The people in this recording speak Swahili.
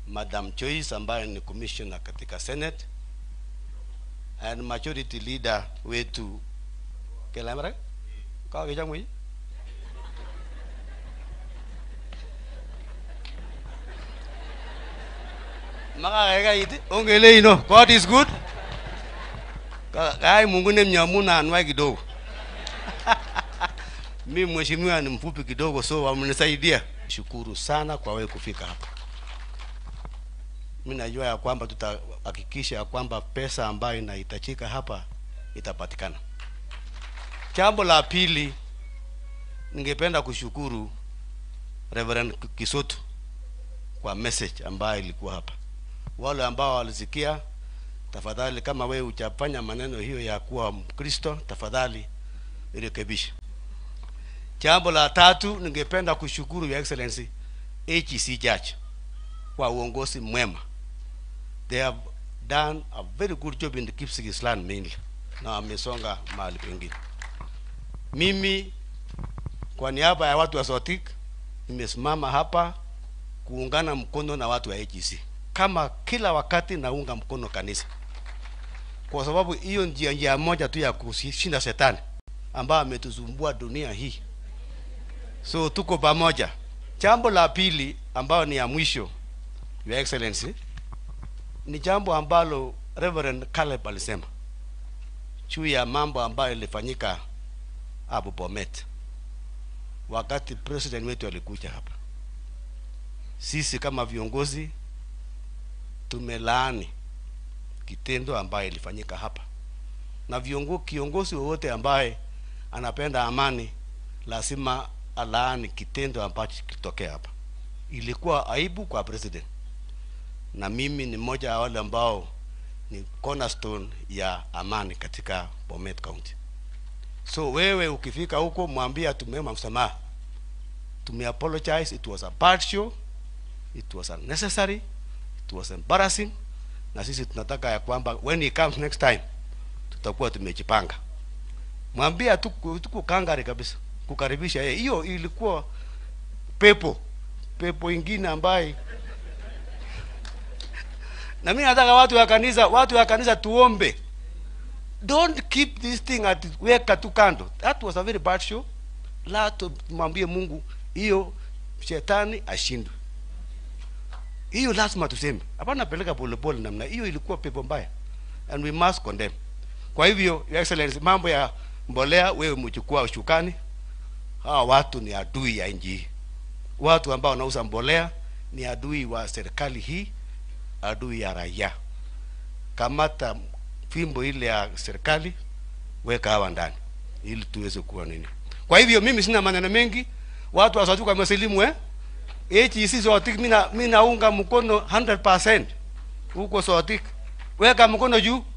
Madam Joyce ambaye ni commissioner katika Senate and majority leader wetu Kelamara kwa kijamui makakaikai ongele ino God is good Ka- kai Mungu ni mnyamu anwai kidogo mi mheshimiwa ni mfupi kidogo so wamenisaidia shukuru sana kwa wewe kufika hapa mi najua ya kwamba tutahakikisha ya kwamba pesa ambayo inahitajika hapa itapatikana jambo la pili ningependa kushukuru Reverend Kisoto kwa message ambayo ilikuwa hapa wale ambao walisikia tafadhali kama wewe hujafanya maneno hiyo ya kuwa mkristo tafadhali irekebishe jambo la tatu ningependa kushukuru your excellency HEC Church kwa uongozi mwema they have done a very good job in the Kipsigis land mainly na wamesonga mahali pengine mimi kwa niaba ya watu wa Sotik nimesimama hapa kuungana mkono na watu wa HEC kama kila wakati naunga mkono kanisa kwa sababu hiyo njia njia moja tu ya kushinda shetani ambayo ametusumbua dunia hii so tuko pamoja jambo la pili ambayo ni ya mwisho your excellency ni jambo ambalo reverend Caleb alisema juu ya mambo ambayo ilifanyika hapo Bomet wakati president wetu alikuja hapa sisi kama viongozi tumelaani kitendo ambaye ilifanyika hapa na viongo, kiongozi wowote ambaye anapenda amani lazima alaani kitendo ambacho kilitokea hapa. Ilikuwa aibu kwa president, na mimi ni mmoja wa wale ambao ni cornerstone ya amani katika Bomet County. So wewe ukifika huko, mwambie tumeomba msamaha, tume apologize, it was a bad show, it was unnecessary, it was embarrassing, na sisi tunataka ya kwamba when he comes next time tutakuwa tumejipanga. Mwambie tuko tuko kangari kabisa kukaribisha yeye. Hiyo ilikuwa pepo pepo ingine ambaye na mimi nataka watu wa kanisa watu wa kanisa tuombe don't keep this thing at weka tu kando that was a very bad show la tumwambie mungu hiyo shetani ashindwe hiyo lazima tuseme hapana peleka polepole namna hiyo ilikuwa pepo mbaya and we must condemn kwa hivyo your excellency mambo ya mbolea wewe mchukua ushukani hawa watu ni adui ya nchi hii watu ambao wanauza mbolea ni adui wa serikali hii adui ya raia kamata fimbo ile ya serikali weka hawa ndani ili tuweze kuwa nini kwa hivyo mimi sina maneno mengi watu wasatuka masilimu eh HEC Sotik mina mina naunga mkono 100% huko Sotik weka mkono juu